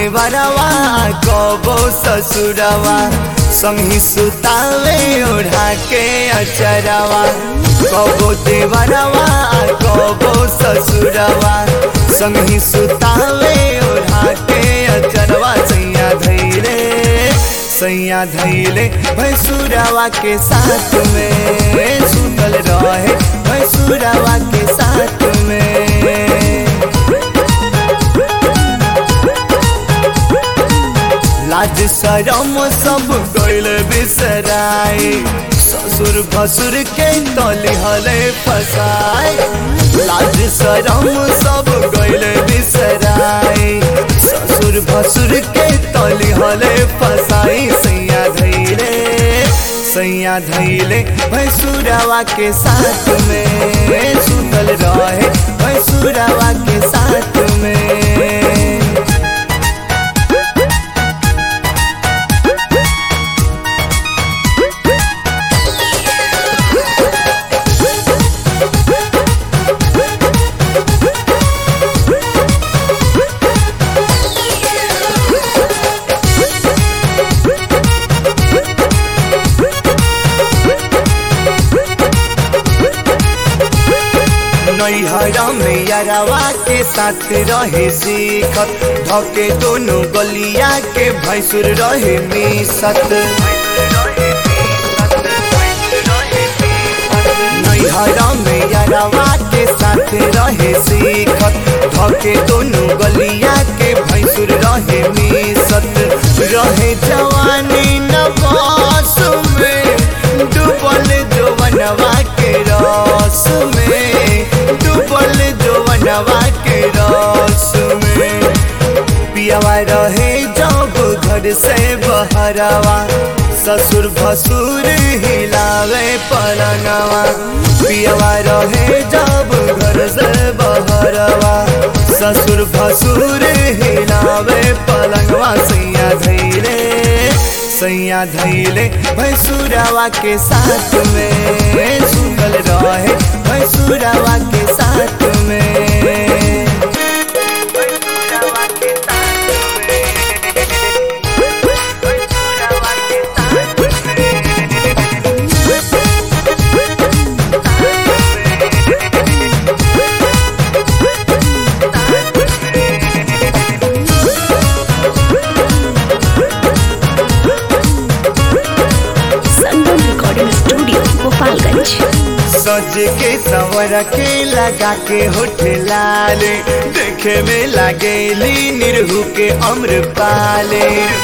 देवरवा कबो ससुरवा संगी सुतावे ओढ़ा के अचरवा कबो देवरवा कबो ससुरवा संगी सुतावे ओढ़ा के अचरवा सैया धैले सैया धैले भैसुरवा के साथ में सुतल रहे भैसुरवा के साथ में लाज शरम सब गैल बिसराए ससुर भसुर के तली हले फसाए लाज शरम सब गैल बिसराए ससुर भसुर के तली हले फसाई सैया धैले सैया धैले भैसुरवा के साथ में सुतल रहे भैसुरवा के साथ में नैहरा में यारवा के साथ रहे सीखत धके दोनों गलिया के भैंसुर रहे मिसत नैहरा में यारवा के साथ रहे सीखत धके दोनों गलिया के भैंसुर रहे मिसत रहे जवानी नवास में डूबल जवनवा के रस में डूबल जवनवा के रस में पियावा रहे जब घर से बहरवा ससुर भसुर हिलावे पलनवा पियावा रहे जब घर से बहरवा ससुर भसुर हिलावे पलनवा सैया धैले सैया धैले भैसुरवा के साथ में सुतल रहे भैसुरवा के साथ में संगम रिकॉर्डिंग स्टूडियो गोपालगंज सज के सवर के लगा के होठ लाल देखे में लागेली निरहू के अम्र पाले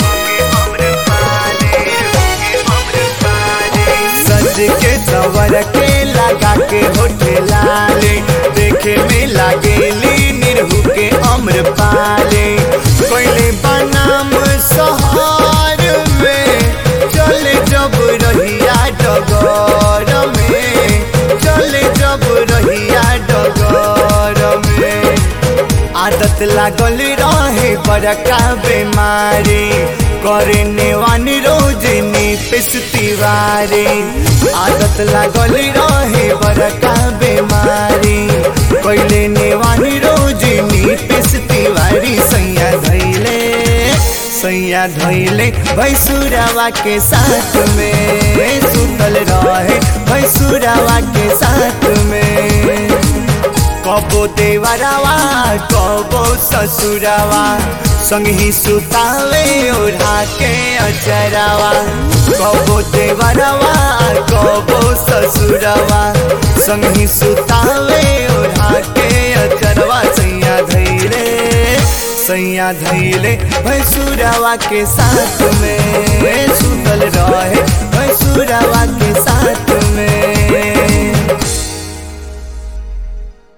सज के सवर के लगा के होठ लाल देखे में लागेली निरहू के अम्र पाले कोयले बनाम सहार में चले जब रहिया डगर में चले जब रहिया डगर में आदत लागल रहे बड़का बीमारी करे नेवानी रोज नीतिश तिवारी आदत लागल रहे बड़का बीमारी कैले नेवानी रोज नीतिश तिवारी सैया धैले सैया धैले भैसुरवा के साथ में सुतल रहे भैसुरवा के साथ में कबो देवरवा कबो ससुरवा संगी सुतावे ओढ़ा के अचरवा कबो देवरवा कबो ससुरवा संगी सुतावे ओढ़ा के अचरवा सैया धैले सैया धैले भैसुरवा के साथ में सुतल रहे भैसुरवा के साथ में